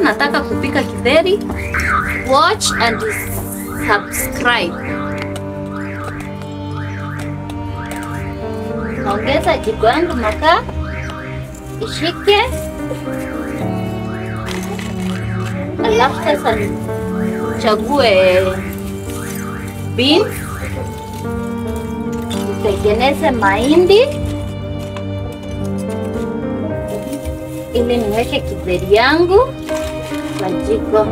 nataka kupika kidheri, watch and subscribe. Naongeza jiko yangu makaa ishike, alafu sasa nichague beans, nitengeneze mahindi ili niweke kidheri yangu kwa jiko.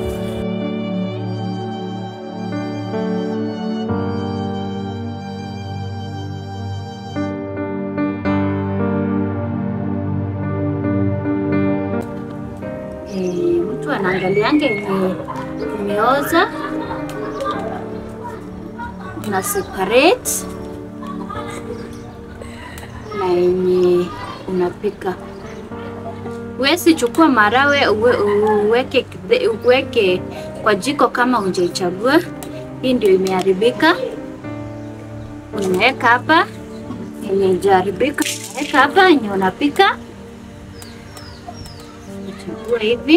Eh, mtu anaangalianga yenye imeoza na separate na yenye unapika. Huwezi chukua marawe uwe, uweke, uweke kwa jiko kama hujaichagua. Hii ndio imeharibika, unaweka hapa. Yenye haijaharibika unaweka hapa, yenye unapika chagua hivi.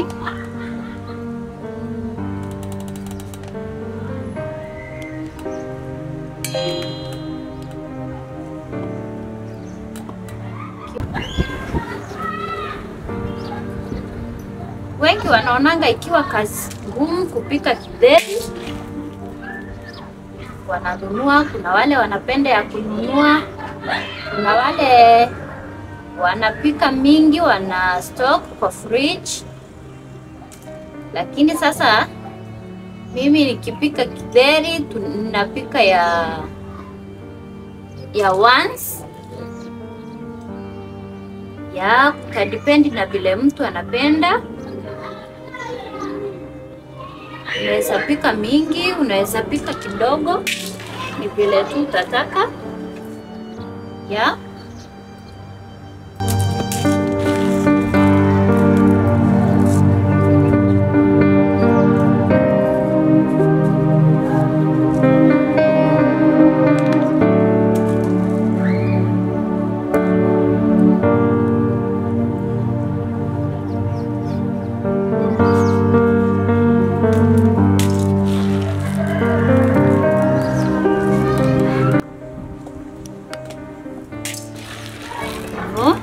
Wengi wanaonanga ikiwa kazi ngumu kupika kidheri, wananunua. Kuna wale wanapenda ya kununua, kuna wale wanapika mingi, wana stock kwa fridge. Lakini sasa mimi nikipika kidheri tunapika ya ya once ya kadipendi na vile mtu anapenda. Unaweza pika mingi, unaweza pika kidogo, ni vile tu utataka ya hivyo.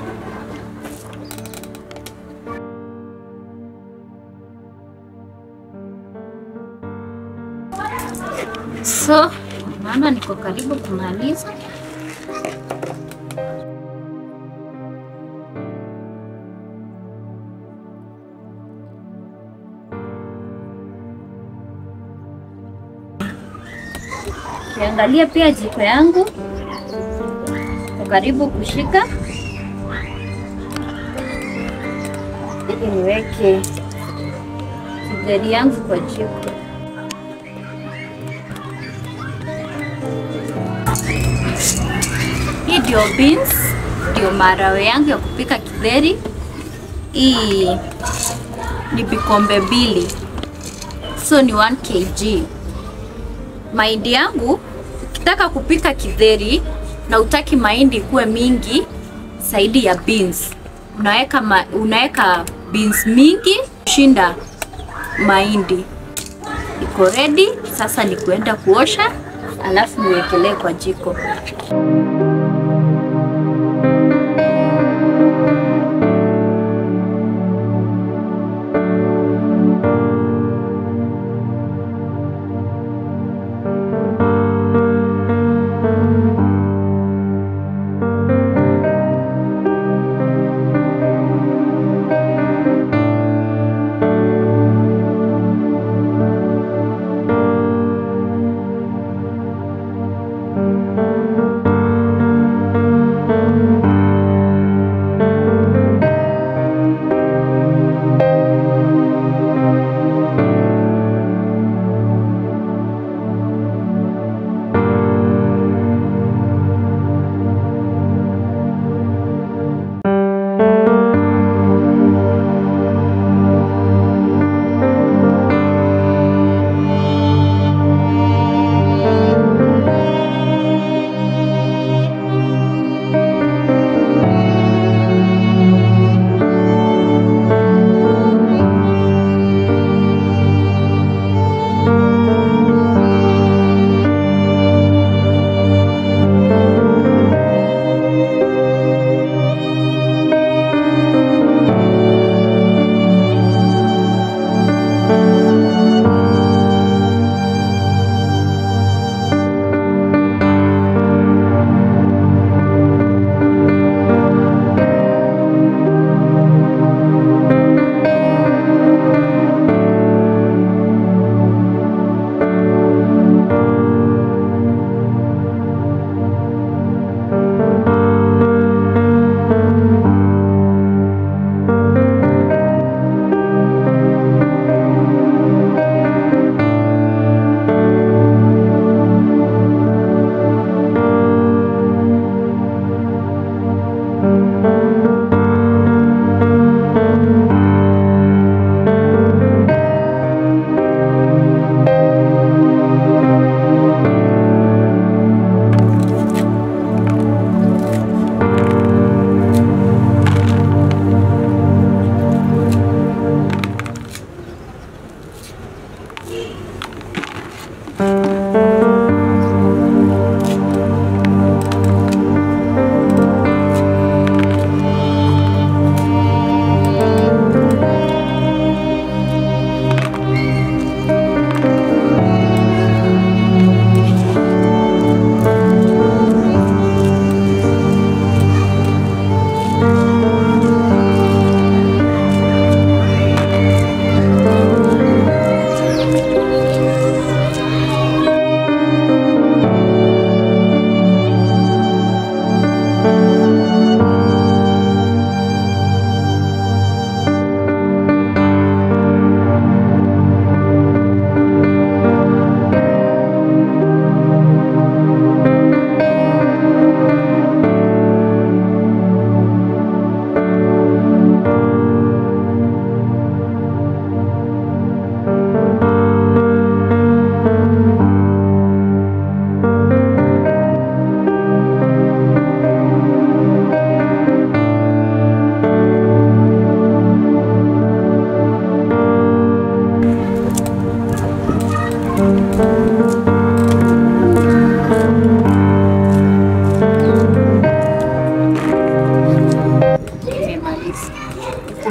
So maana niko karibu kumaliza. Kiangalia pia jiko yangu iko karibu kushika, ili niweke kidheri yangu kwa jiko. Hii ndio beans, ndio maharagwe yangu ya kupika kidheri. Hii ni vikombe mbili, so ni 1 kg. Mahindi yangu ukitaka kupika kidheri na utaki mahindi kuwe mingi zaidi ya beans, unaweka ma, unaweka beans mingi shinda mahindi. Iko ready sasa, ni kuenda kuosha alafu niwekelee kwa jiko.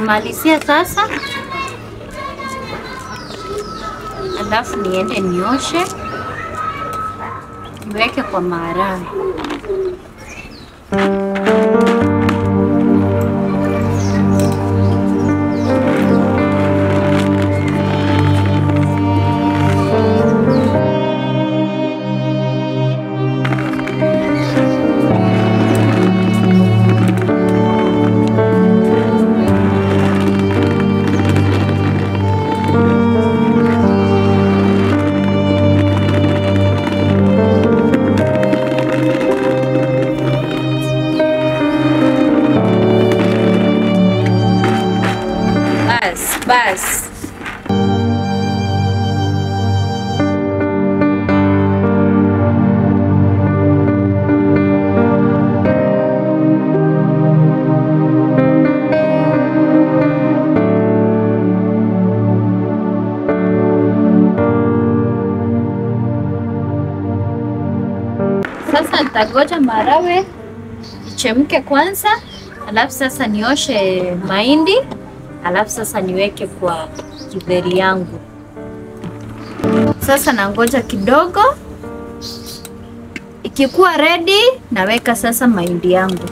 kumalizia sasa, alafu niende nioshe niweke kwa maharage. Bas, bas. Sasa nitagoja maharagwe ichemke kwanza, alafu sasa nioshe mahindi, alafu sasa niweke kwa kidheri yangu. Sasa nangoja kidogo, ikikuwa ready naweka sasa mahindi yangu.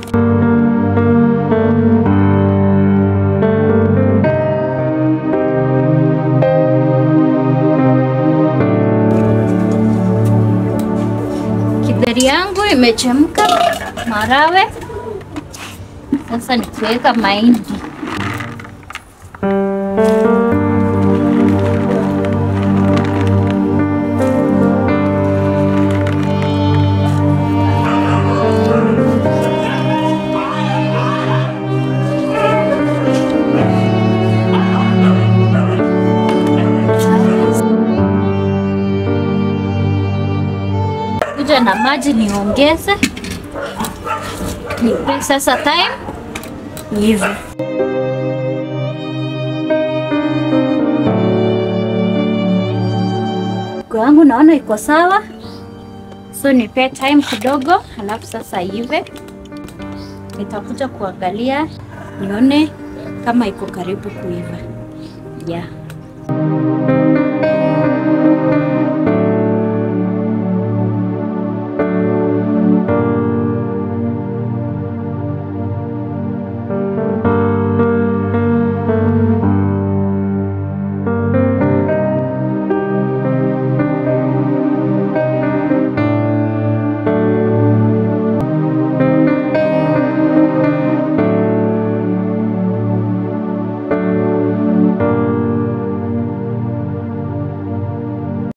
Kidheri yangu imechemka, maharagwe sasa nikiweka mahindi kuja na maji niongeze, nipe sasa time hivi. Mzigo wangu naona iko sawa, so nipe time kidogo, halafu sasa ive. Nitakuja kuangalia nione kama iko karibu kuiva. Yeah.